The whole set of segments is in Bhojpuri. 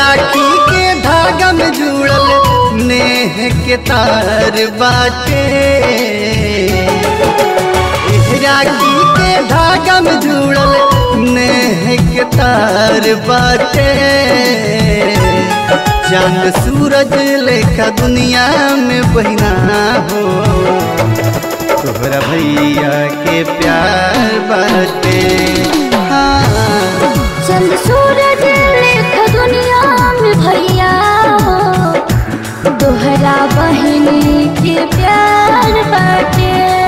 राखी के धागा में जुड़ल नेह के तार बाटे राखी के धागा में जुड़ल नेह के तार बाटे चांद सूरज लेखा दुनिया में बहिना हो तोहरा भैया के प्यार बाटे हाँ चंद सूरज लेख दुनिया में भैया हो तोहरा बहिनी के प्यार बाटे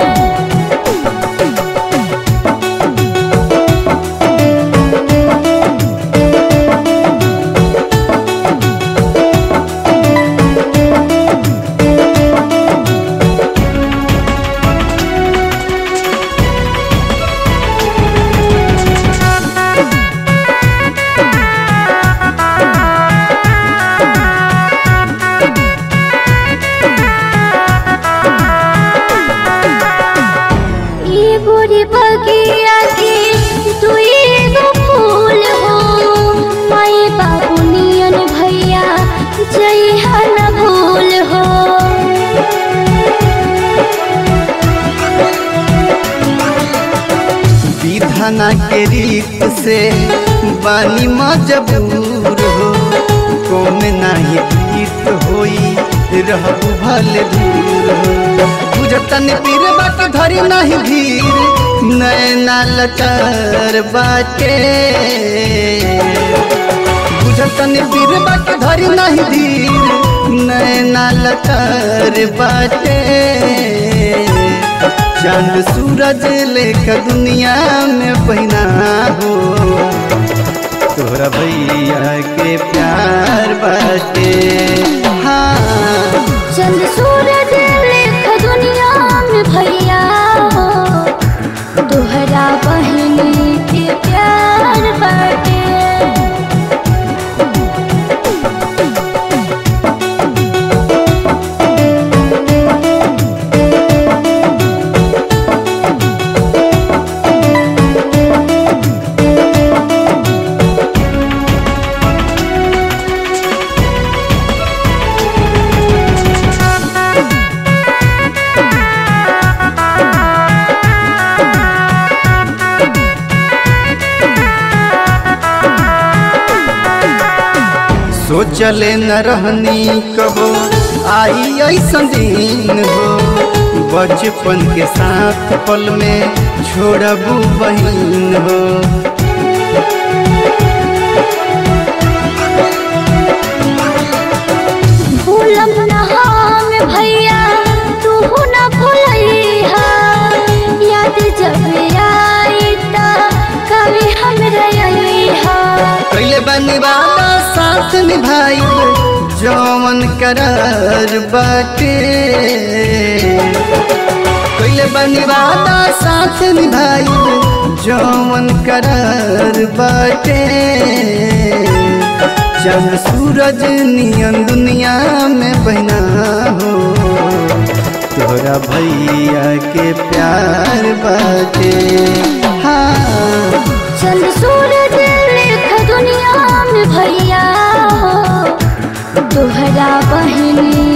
ये गोरी बगिया के दुई गो फूल हो माई बाबू नियन भैया जय न भूल हो विधाना के रीत से बानी मजबूर हो कौन नाही गीत होई रहबू भले दूर हो बुझतन पीर बाट धरी नहीं धीर नैना लचार बाटे बुझतन पीर बाट धरी नहीं धीर नैना लचार बाटे चांद सूरज लेख दुनिया में बहिना हो तोहरा भैया के प्यार बाटे हाँ चंद सूरज लेख दुनिया में भैया हो तोहरा बहिनी के प्यार बाटे सोचले न रहनी कबो आई ऐसन दिन हो बचपन के साथ पल में छोड़बू बहिन हो भूलम न हम भैया तू न भूलैहा याद जब आई त कभी हम रहिहा कैले बनी वादा साथ निभाई जौवन करार बाटे कैले बनी वादा साथ निभाई जौवन करार बाटे चल सूरज नियन दुनिया में बहना हो तोरा भैया के प्यार बाटे हाँ चंद सूरज लेख दुनिया में भैया हो तोहरा बहिनी